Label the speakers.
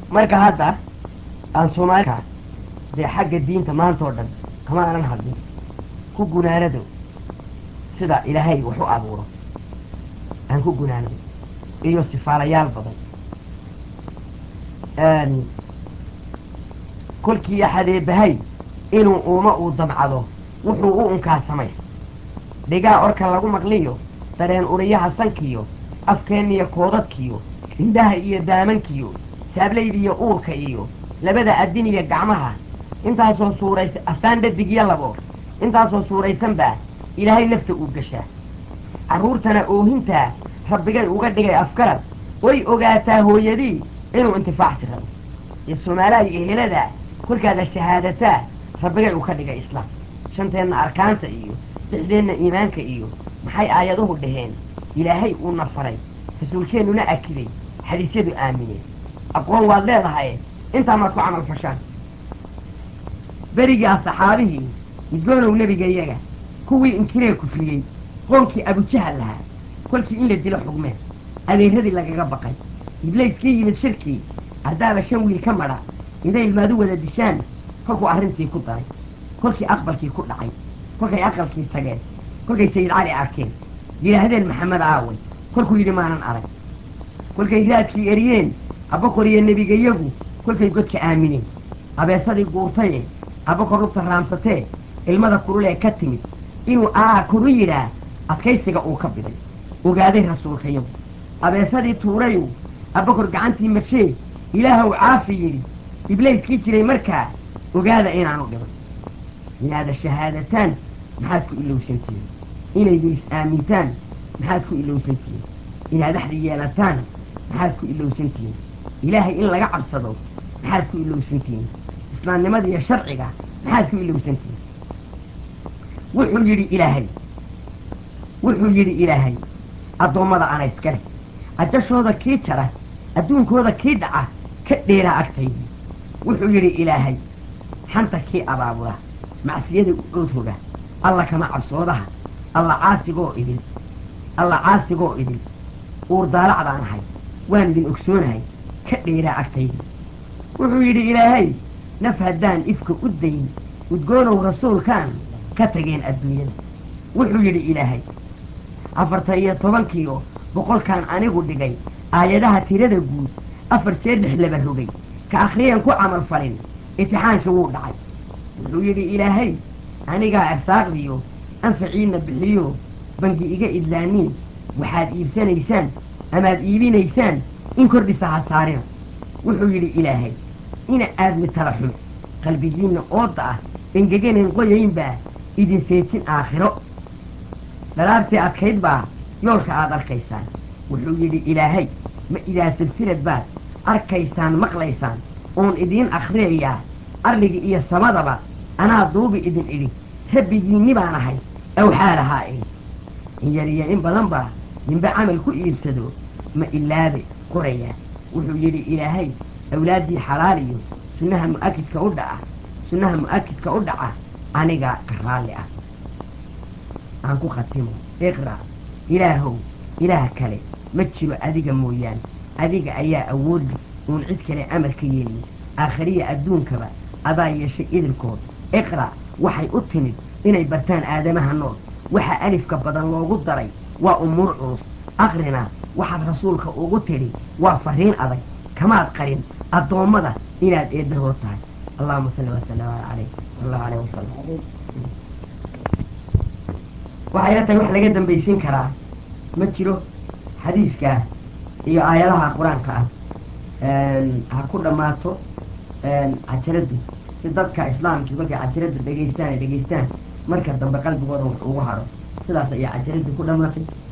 Speaker 1: marka hadda aan soomaalika dee xagga diinta maanta oo dhan kama aanan hadlin ku gunaanado sida ilaahay wax u abuuro aan ku gunaanado iyo sifaalayaal badan kolkii axadeebahay inuu uuma uu damcado wuxuu u unkaa samay dhigaa orka lagu maqliyo dareen uriyaha sankiyo afkeenniyo koodadkiyo indhaha iyo daamankiyo saablaydiiyo uurka iyo labada adin iyo gacmaha intaasoo suuraysa aftaan dhadig iyo labo intaasoo suuraysan baa ilaahay nafta uu gashaa carruurtana oohintaa rabbigay uga dhigay afgarad way ogaataa hooyadii inuu intifaacsi rabo iyo soomaalaha iyo heladaa kolkaada shahaadataa rabbigay uu ka dhigay islaam shanteenna arkaanta iyo lixdeenna iimaanka iyo maxay aayaduhu dhaheen ilaahay uuna faray rasuulkeennuna akiday xadiisyadu aamineen aqoon waad leedahay intaa maad ku camal fashaan berigaa saxaabihii midgoonow nebigayaga kuwii inkiree kufriyey qoonkii abujahal lahaa kolkii in la dilo xugmeen adeeradii lagaga baqay iblayskii yimid shirkii haddaaba shan wiil ka madha inday ilmaadu wada dishaan kolkuu arrintii ku daray kolkii aqbalkii ku dhacay kolkay aqalkii tageen kolkay sayid cali arkeen yidhaahdeen maxamed aaway kolkuu yidhi maanan arag kolkay raadkii eriyeen abakor iyo nebigayagu kolkay godka aamineen abeesadii guurtaye abakor lugta raamsatee ilmada kurulee ka timid inuu aa kuru yidhaah adkaysiga uu ka biday ogaaday rasuulkayagu abeesadii tuurayu abakor gacantii marshee ilaahow caafi yidhi iblayskii jiray markaa ogaada inaanu dhiban inaada shahaadataan maxaad ku ilowsantihiin inaydu is-aamintaan maxaad ku ilowsantihiin inaad axdi yeelataan maxaad ku ilowsantihiin ilaahay in laga cabsado maxaad ku ilowsantihiin islaamnimada iyo sharciga maxaad ku ilowsantihiin wuxuu yidhi ilaahay wuxuu yidhi ilaahay addoommada ana iskale ajashooda kii jara adduunkooda kii dhaca ka dheeraa agtaydii wuxuu yidhi ilaahay xanta kii abaabula macsiyada u oodhoga alla kama cabsoodaha alla caasigoo idin alla caasigoo idin uur daalacdaan ahay waan idin ogsoonahay ka dheeraa agtaydii wuxuu yidhi ilaahay naf haddaan ifka u dayn udgoonow rasuulkaan ka tageen adduunyada wuxuu yidhi ilaahay afartan iyo tobankiio boqolkaan anigu dhigay aayadaha tirada guud afar jeer lix laba rogay ka akhriyeen ku camal falin itixaankii wuu dhacay wuxuu yidhi ilaahay anigaa arsaaqdiyo anfaciinna bixiyo bangi iga idlaaniin waxaad iibsanaysaan amaad iibinaysaan in kordhisa ha saarina wuxuu yidhi ilaahay ina aadmi tala xume qalbigiinna ooda ah engeganan qoyaynbaa idin seejin aakhiro dhalaabtii adkayd baa yoolka aad arkaysaan wuxuu yidhi ilaahay ma idaa silsilad baad arkaysaan maqlaysaan oon idiin akhriyayaa arligii iyo samadaba anaa duubi idin idhi rabbigiinni baan ahay awxaalahaa idhi in yar iyo in badan baa ninba camal ku iibsado ma ilaabe qorayaa wuxuu yidhi ilaahay awlaaddii xalaal iyo sunnaha mu'akidka u dhaca sunnaha mu'akidka u dhaca aniga ka raalli ah aan ku khatimo iqra' ilaahow ilaah kale ma jiro adiga mooyaane adiga ayaa awoodli uun cid kale amar ka yeelin aakhariya adduunkaba adaa yeeshay idilkood iqra' waxay u timid inay bartaan aadamaha nool waxa alifka badan loogu daray waa umuur culus aqrina waxaad rasuulka ugu tidhi waa fariin adag kamaad qarin addoommada inaad eeddahood tahay allahuma salli wasalam calayh allahu aleyh wasalam waxayna tahay wax laga dambaysiin karaa ma jiro xadiiska iyo aayadaha qur-aanka ah ha ku dhammaato cajaraddu si dadka islaamkii markay cajaraddu dhegaystaan ay dhegaystaan marka dambe qalbigooda wax ugu haro sidaas ayaa cajaraddu ku dhammaatay